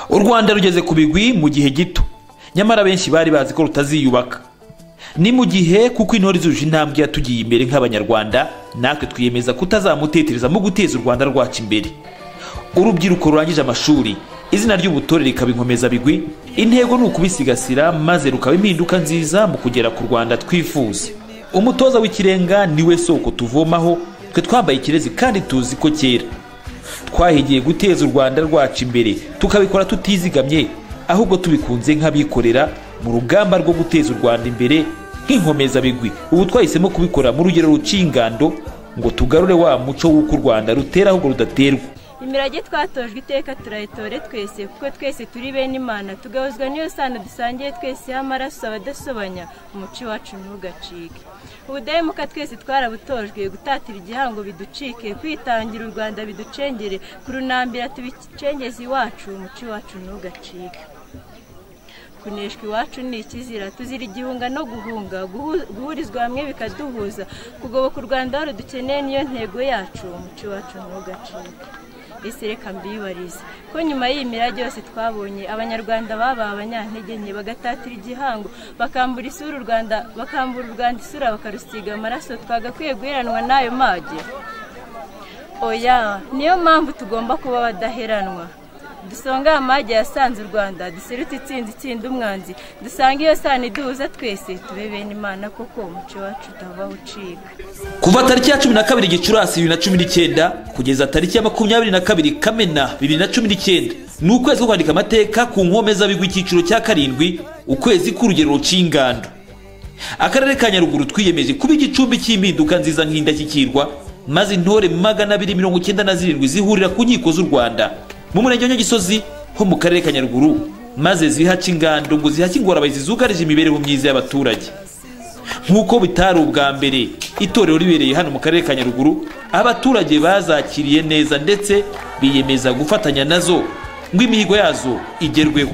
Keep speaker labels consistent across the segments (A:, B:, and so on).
A: u rwanda rugeze ku bigwi mu gihe gito nyamara benshi bari bazi ko rutaziyubaka ni mu gihe kuko intore zuje intambwe yatugiye imbere nk'abanyarwanda natwe twiyemeza kutazamutetereza mu guteza u rwanda rwacu imbere urubyiruko rurangije amashuri izina ry'ubutore rikaba inkomeza bigwi intego ni ukubisigasira maze rukaba impinduka nziza mu kugera ku rwanda twifuza umutoza w'ikirenga niwe soko tuvomaho twe twambaye ikirezi kandi tuzi ko kera twahigiye guteza u rwanda rwacu imbere tukabikora tutizigamye ahubwo tubikunze nk'abikorera mu rugamba rwo guteza u rwanda imbere nk'inkomezabigwi ubu twahisemo kubikora mu rugero ruciye ingando ngo tugarure wa muco w'uko u rwanda rutera ahubwo rudaterwa
B: imirage twatojwe iteka turayitore twese kuko twese turi bene imana tugahuzwa n'iyo sano dusangiye twese y'amaraso abadasobanya umuco wacu ntugacike ubudahemuka twese twarabutojwe gutatira igihango biducike kwitangira u rwanda biducengere kurunambira tubicengeze iwacu umuco wacu ntugacike kuneshwa iwacu ni ikizira tuzira igihunga no guhunga guhurizwa hamwe bikaduhuza kugoboka u rwanda aho rudukeneye niyo ntego yacu umuco wacu ntugacike ese reka mbibarize ko nyuma y'iyi mirage yose twabonye abanyarwanda babaye abanyantege nke bagatatira igihango bakambura isura u rwanda bakambura u rwanda isura bakarusiga amaraso twagakwiye guheranwa n'ayo mage oya niyo mpamvu tugomba kuba abadaheranwa dusonga amage yasanze u rwanda duserutse itsinda itsinda umwanzi dusanga iyo sano iduhuza twese tube bene imana koko umuco wacu utava ucika
A: kuva tariki ya cumi na kabiri gicurasi bibiri na cumi n'icyenda kugeza tariki ya makumyabiri na kabiri kamena bibiri na cumi n'icyenda ni ukwezi ko kwandika amateka ku nkomezabigwi icyiciro cya karindwi ukwezi k'urugero ruciye ingando akarere ka nyaruguru twiyemeje kuba igicumbi cy'impinduka nziza nk'indashyikirwa maze intore magana abiri mirongo icyenda na zirindwi zihurira ku nkiko z'u rwanda mu murenge wa nyagisozi ho mu karere ka nyaruguru maze zihaca ingando ngo zihake ingorabahizi zugarije imibereho myiza y'abaturage nk'uko bitari ubwa mbere itorero ribereye hano mu karere ka nyaruguru abaturage bazakiriye neza ndetse biyemeza gufatanya nazo ngo imihigo yazo igerweho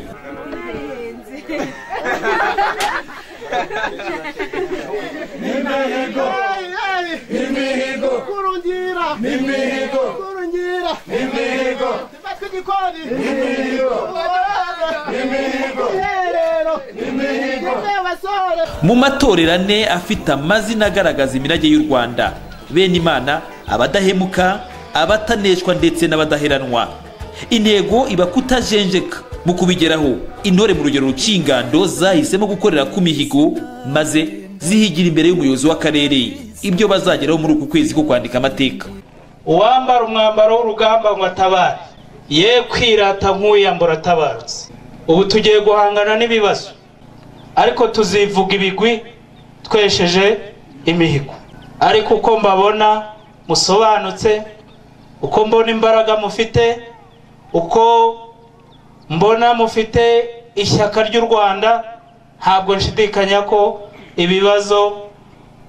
A: mu matorero ane afite amazina agaragaza imirage y'u rwanda bene imana abadahemuka abataneshwa ndetse n'abadaheranwa intego iba kutajenjeka mu kubigeraho intore mu rugero ruciye ingando zahisemo gukorera ku mihigo maze zihigira imbere y'umuyobozi w'akarere ibyo bazageraho muri uku kwezi ko kwandika amateka
C: uwambara umwambaro w'urugamba ngo atabare ye kwirata nk'uyambura atabarutse ubu tugiye guhangana n'ibibazo ariko tuzivuga ibigwi twesheje imihigo ariko uko mbabona musobanutse uko mbona imbaraga mufite uko mbona mufite ishyaka ry'u rwanda ntabwo nshidikanya ko ibibazo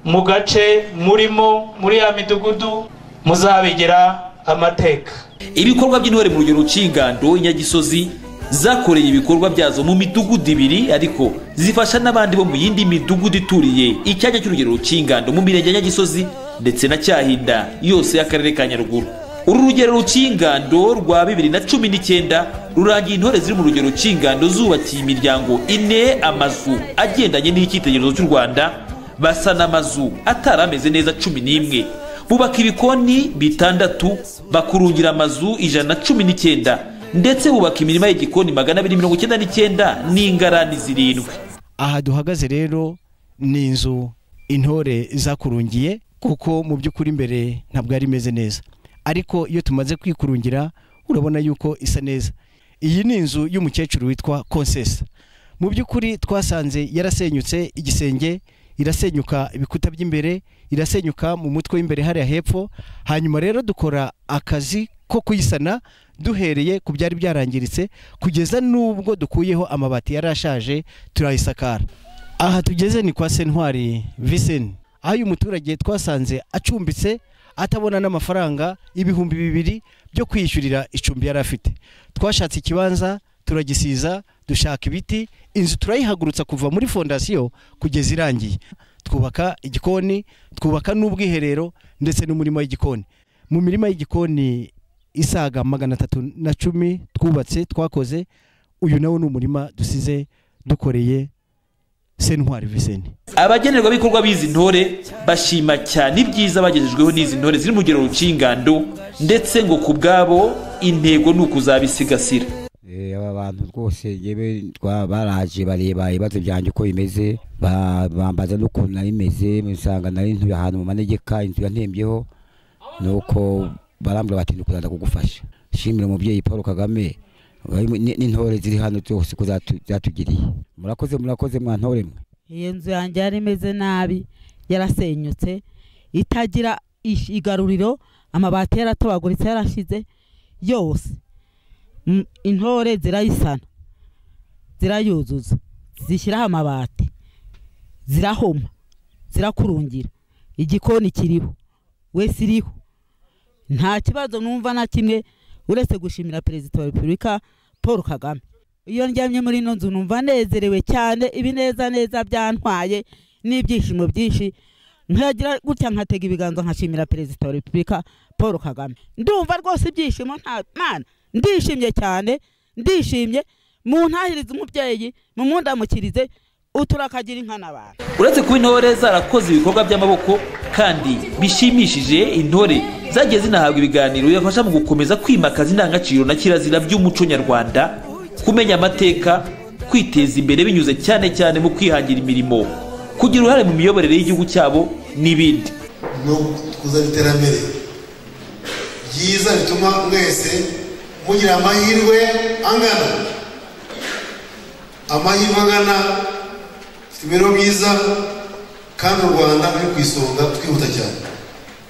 C: mu gace murimo muri ya midugudu muzabigira amateka
A: ibikorwa by'intore mu rugero rucingando inyagisozi zakoreye ibikorwa byazo mu midugudu ibiri ariko zifasha n'abandi bo mu yindi midugudu ituriye icyanya cy'urugero rucingando mu mirenge ya nyagisozi ndetse na cyahinda yose y'akarere ka nyaruguru uru rugero rucingando rwa bibiri na cumi n'icyenda rurangiye intore ziri mu rugero rucingando zubakiye imiryango ine amazu agendanye n'icyitegererezo cy'u rwanda basana amazu atari ameze neza cumi n'imwe bubaka ibikoni bitandatu bakurungira amazu ijana na cumi n'icyenda ndetse bubaka imirima y'igikoni magana abiri mirongo icyenda n'icyenda n'ingarani zirindwi
D: aha duhagaze rero ni inzu intore zakurungiye kuko mu by'ukuri imbere ntabwo yari imeze neza ariko iyo tumaze kwikurungira urabona yuko isa neza iyi ni inzu y'umukecuru witwa konsesa mu by'ukuri twasanze yarasenyutse igisenge irasenyuka ibikuta by'imbere irasenyuka mu mutwe w'imbere hariya hepfo hanyuma rero dukora akazi ko kuyisana duhereye ku byari byarangiritse kugeza n'ubwo dukuyeho amabati yari ashaje turayisakara aha tugeze ni kwa sentwari viseni aho uyu muturage twasanze acumbitse atabona n'amafaranga ibihumbi bibiri byo kwishyurira icumbi yari afite twashatse ikibanza turagisiza dushaka ibiti inzu turayihagurutsa kuva muri fondasiyo kugeza irangiye twubaka igikoni twubaka n'ubwiherero ndetse n'umurima w'igikoni mu mirima y'igikoni isaga magana atatu na cumi twubatse twakoze uyu nawo ni umurima dusize dukoreye sentwari viseni
A: abagenerwabikorwa b'izi ntore bashima cyane ibyiza bagejejweho n'izi ntore ziri mu rugero rukingando ndetse ngo ku bwabo intego ni ukuzabisigasira
E: Eh, aba bantu rwose yewe twa- baraje bareba ibibazo byanjye uko bimeze ba- bambaza n'ukuntu nari meze usanga nari ntuye ahantu mu manegeka inzu yantembyeho nuko barambwira bati ndikuraza kugufasha shimira umubyeyi paul kagame wari mu- ni- n'intore ziri hano zose ko zatu- zatugiriye murakoze murakoze mwa ntore mwe
F: iyo nzu yanjye yari imeze nabi yarasenyutse itagira ish- igaruriro amabati yaratobaguritse yarashize yose M- intore zirayisana zirayuzuza zishyiraho amabati zirahoma zirakurungira igikoni kiriho wese iriho nta kibazo numva na kimwe uretse gushimira perezida wa repubulika paul kagame iyo ndyamye muri ino nzu numva nezerewe cyane ibinezaneza byantwaye n'ibyishimo byinshi nkagira gutya nkatega ibiganza nkashimira perezida wa repubulika paul kagame ndumva rwose ibyishimo nta mwana ndishimye cyane ndishimye muntahirize umubyeyi mumundamukirize uturakagira inka n'abantu
A: uretse kuba intore zarakoze ibikorwa by'amaboko kandi bishimishije intore zagiye zinahabwa ibiganiro bibafasha mu gukomeza kwimakaza indangagaciro na kirazira by'umuco nyarwanda kumenya amateka kwiteza imbere binyuze cyane cyane mu kwihangira imirimo kugira uruhare mu miyoborere y'igihugu cyabo n'ibindi
G: no kuzana iterambere ryiza bituma mwese mugira amahirwe angana amahirwe angana dufite imibereho myiza kandi u rwanda ruri ku isonga twihuta cyane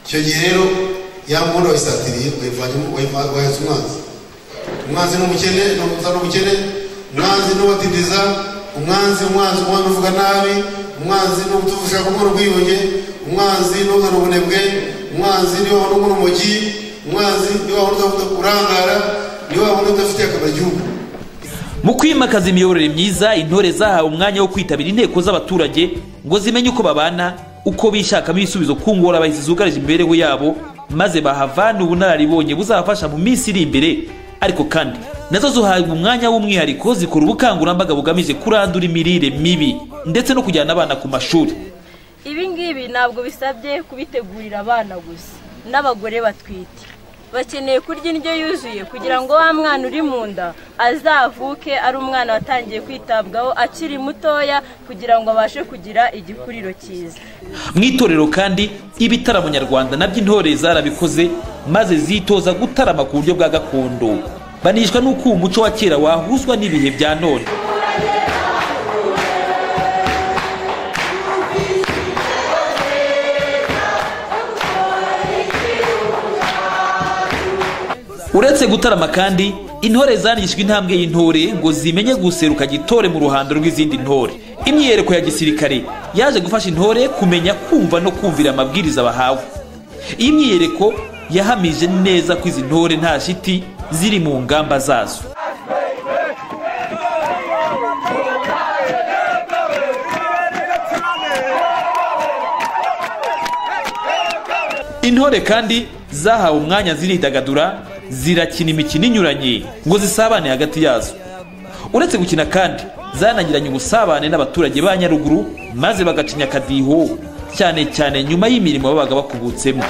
G: icyo gihe rero ya muntu wayisatiriye wayivanyemo wayiva- wayatse umwanzi umwanzi ni umukene ni umutana umukene umwanzi ni uwadindiza umwanzi umwanzi umwanzi uvuga nabi umwanzi ni ushaka kumura ubwiyunge umwanzi ni uzana ubunebwe umwanzi ni wabona umura umugi umwanzi ni wabona urangara ni wabona udafitiye akamaro igihugu
A: mu kwimakaza imiyoborere myiza intore zahawe umwanya wo kwitabira inteko z'abaturage ngo zimenye uko babana uko bishakamo ibisubizo ku ngorabahisi zugarije imibereho yabo maze bahavana ubunararibonye buzabafasha mu minsi iri imbere ariko kandi nazo zihabwa umwanya w'umwihariko zikora ubukangurambaga bugamije kurandura imirire mibi ndetse no kujyana abana ku mashuri
B: ibi ngibi ntabwo bisabye kubitegurira abana gusa n'abagore batwite bakeneye kurya indyo yuzuye kugira ngo wa mwana uri mu nda azavuke ari umwana watangiye kwitabwaho akiri mutoya kugira ngo abashe kugira igikuriro cyiza
A: mu itorero kandi ibitaramo nyarwanda nabyo intore zarabikoze maze zitoza gutarama ku buryo bwa gakondo banishwa n'uko uwo muco wa kera wahuzwa n'ibihe bya none uretse gutarama kandi intore zanigishijwe intambwe y'intore ngo zimenye guseruka gitore mu ruhando rw'izindi ntore imyiyereko ya gisirikare yaje gufasha intore kumenya kumva no kumvira amabwiriza bahawe iyi myiyereko yahamije neza ko izi ntore nta shiti ziri mu ngamba zazo intore kandi zahawe umwanya ziridagadura zirakina imikino inyuranye ngo zisabane hagati yazo uretse gukina kandi zanagiranye ubusabane n'abaturage ba nyaruguru maze bagacinya akadiho cyane cyane nyuma y'imirimo babaga bakubutsemo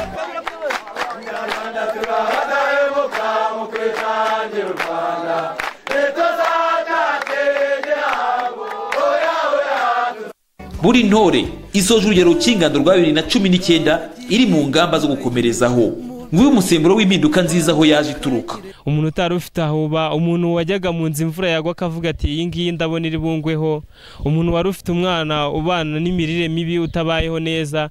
A: buri ntore isoje urugero rukingando rwa bibiri na cumi n'icyenda iri mu ngamba zo gukomerezaho nguyu umusemburo w'impinduka nziza aho yaje ituruka
H: umuntu utari ufite aho uba umuntu wajyaga mu nzu imvura yagwa akavuga ati iyi ngiyi ndabona iri bungweho umuntu wari ufite umwana ubana n'imirire mibi utabayeho neza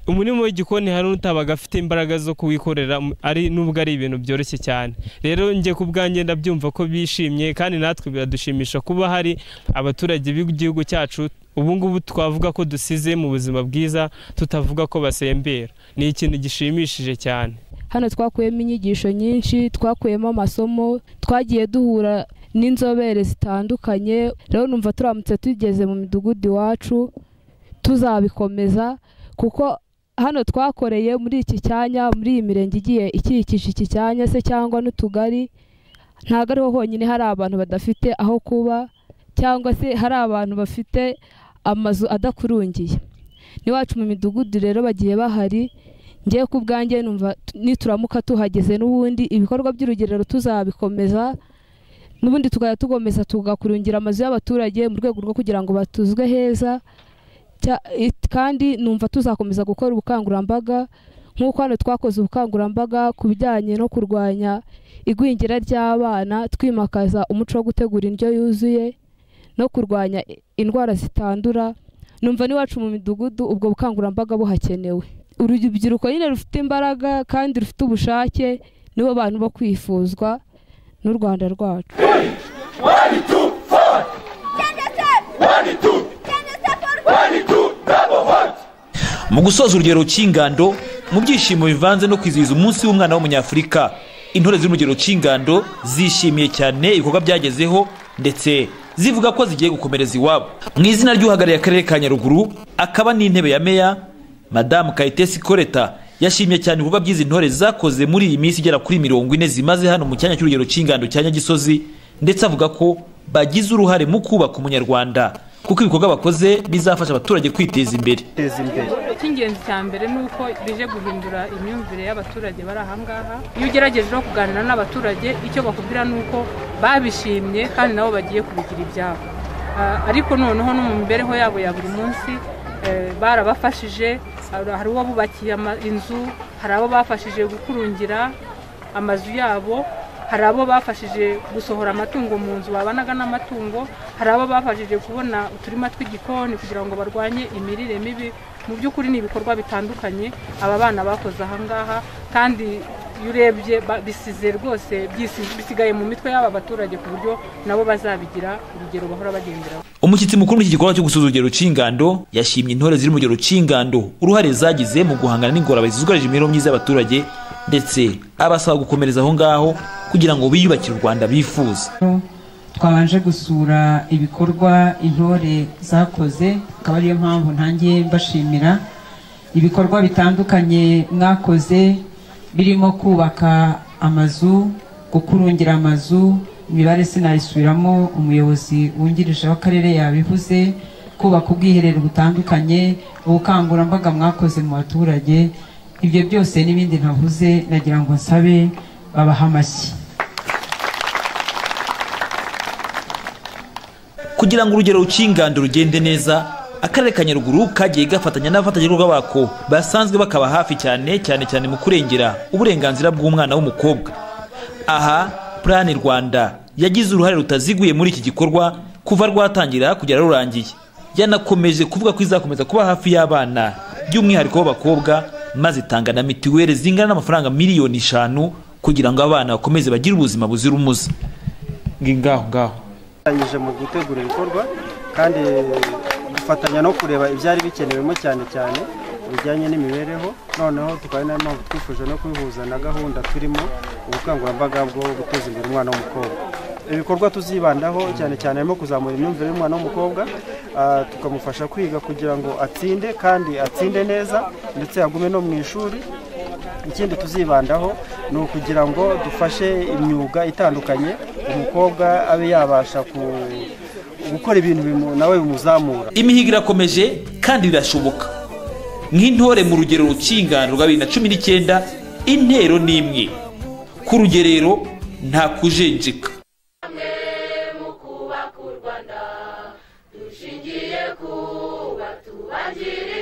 H: umurimo w'igikoni hari n'utabaga afite imbaraga zo kuwikorera um, ari nubwo ari ibintu byoroshye cyane rero njye ku bwanjye ndabyumva ko bishimye kandi natwe biradushimisha kuba hari abaturage b'igihugu cyacu ubu ngubu twavuga ko dusize mu buzima bwiza tutavuga ko basembera ni ikintu gishimishije cyane
I: hano twakuyemo inyigisho nyinshi twakuyemo amasomo twagiye duhura n'inzobere zitandukanye rero numva turamutse tugeze mu midugudu iwacu tuzabikomeza kuko hano twakoreye muri iki cyanya muri iyi mirenge igiye ikikije iki cyanya se cyangwa n'utugari ntabwo ariho honyine hari abantu badafite aho kuba cyangwa se hari abantu bafite amazu adakurungiye n'iwacu mu midugudu rero bagiye bahari ngewe ku bwanjye numva t- nituramuka tuhageze n'ubundi ibikorwa by'urugerero tuzabikomeza n'ubundi tukajya tugomeza tugakurungira amazu y'abaturage mu rwego rwo kugira ngo batuzwe heza Cya- it- kandi numva tuzakomeza gukora ubukangurambaga nk'uko hano twakoze ubukangurambaga ku bijyanye no kurwanya igwingira ry'abana twimakaza umuco wo gutegura indyo yuzuye no kurwanya i- indwara zitandura numva n'iwacu mu midugudu ubwo bukangurambaga buhakenewe urubyiruko nyine rufite imbaraga kandi rufite ubushake nibo bantu bo kwifuzwa n'u rwanda rwacu
A: mu gusoza urugero cy'ingando mu byishimo bivanze no kwizihiza umunsi w'umwana w'umunyafurika intore ziri mu rugero cy'ingando zishimiye cyane ibikorwa byagezeho ndetse zivuga ko zigiye gukomereza iwabo mu izina ry'uhagarariye akarere ka nyaruguru akaba n'intebe ya meya madamu kayitesi koreta yashimye cyane ibikorwa by'izi ntore zakoze muri iyi minsi igera kuri mirongo ine zimaze hano mu cyanya cy'urugero cy'ingando cya nyagisozi ndetse avuga ko bagize uruhare mu kubaka umunyarwanda kuko ibikorwa bakoze bizafasha abaturage kwiteza imbere
J: icy'ingenzi cya mbere ni uko bije guhindura imyumvire y'abaturage bari aha ngaha iyo ugerageje no kuganira n'abaturage icyo bakubwira ni uko babishimye kandi nabo bagiye kubigira ibyabo Ah, ariko noneho no mu mibereho yabo ya buri munsi eh, barabafashije hari hari uwo bubakiye ama- inzu hari abo bafashije gukurungira amazu yabo hari abo bafashije gusohora amatungo mu nzu babanaga n'amatungo hari abo bafashije kubona uturima tw'igikoni kugira ngo barwanye imirire mibi mu by'ukuri ni ibikorwa bitandukanye aba bana bakoze aha ngaha kandi iyo urebye ba- bisize rwose byisi- bisigaye mu mitwe y'aba baturage ku buryo nabo bazabigira urugero bahora bagenderaho
A: umushyitsi mukuru w'iki gikorwa cyo gusuza urugero cy'ingando yashimye intore ziri mu rugero cy'ingando uruhare zagize mu guhangana n'ingorabahizi zugarije imibereho myiza y'abaturage ndetse abasaba gukomereza aho ngaho kugira ngo biyubakire u rwanda bifuza
K: twabanje gusura ibikorwa intore zakoze akaba ariyo mpamvu ntangiye mbashimira ibikorwa bitandukanye mwakoze birimo kubaka amazu gukurungira amazu imibare sinayisubiramo umuyobozi wungirije w'akarere yabivuze kubaka ubwiherero butandukanye ubukangurambaga mwakoze mu baturage ibyo byose n'ibindi ntavuze nagira ngo nsabe babahe amashyi
A: kugira ngo urugero cy'ingando rugende neza akarere ka nyaruguru kagiye gafatanya n'abafatanyabikorwa bako basanzwe bakaba hafi cyane cyane cyane mu kurengera uburenganzira bw'umwana w'umukobwa aha plan rwanda yagize uruhare rutaziguye muri iki gikorwa kuva rwatangira kugera rurangiye yanakomeje kuvuga ko izakomeza kuba hafi y'abana by'umwihariko b'abakobwa maze itanga na mituweli zingana n'amafaranga miliyoni eshanu kugira ngo abana bakomeze bagire ubuzima buzira umuze ngaho ngaho
L: dufatanyije mu gutegura ibikorwa kandi dufatanya no kureba ibyari bikenewemo cyane cyane bijyanye n'imibereho noneho tukaba ari nayo mpamvu twifuje no kubihuza na gahunda turimo ubukangurambaga bwo guteza imbere umwana w'umukobwa ibikorwa tuzibandaho cyane cyane harimo kuzamura imyumvire y'umwana w'umukobwa ah, tukamufasha kwiga kugira ngo atsinde kandi atsinde neza ndetse agume no mu ishuri ikindi tuzibandaho ni ukugira ngo dufashe imyuga itandukanye umukobwa abe yabasha ku- gukora ibintu bimu- nawe bimuzamura
A: imihigo irakomeje kandi birashoboka nk'intore mu rugero rukingana rwa bibiri na cumi n'icyenda intero ni imwe ku rugerero nta kujenjeka
M: kubaka u rwanda dushingiye ku batubagire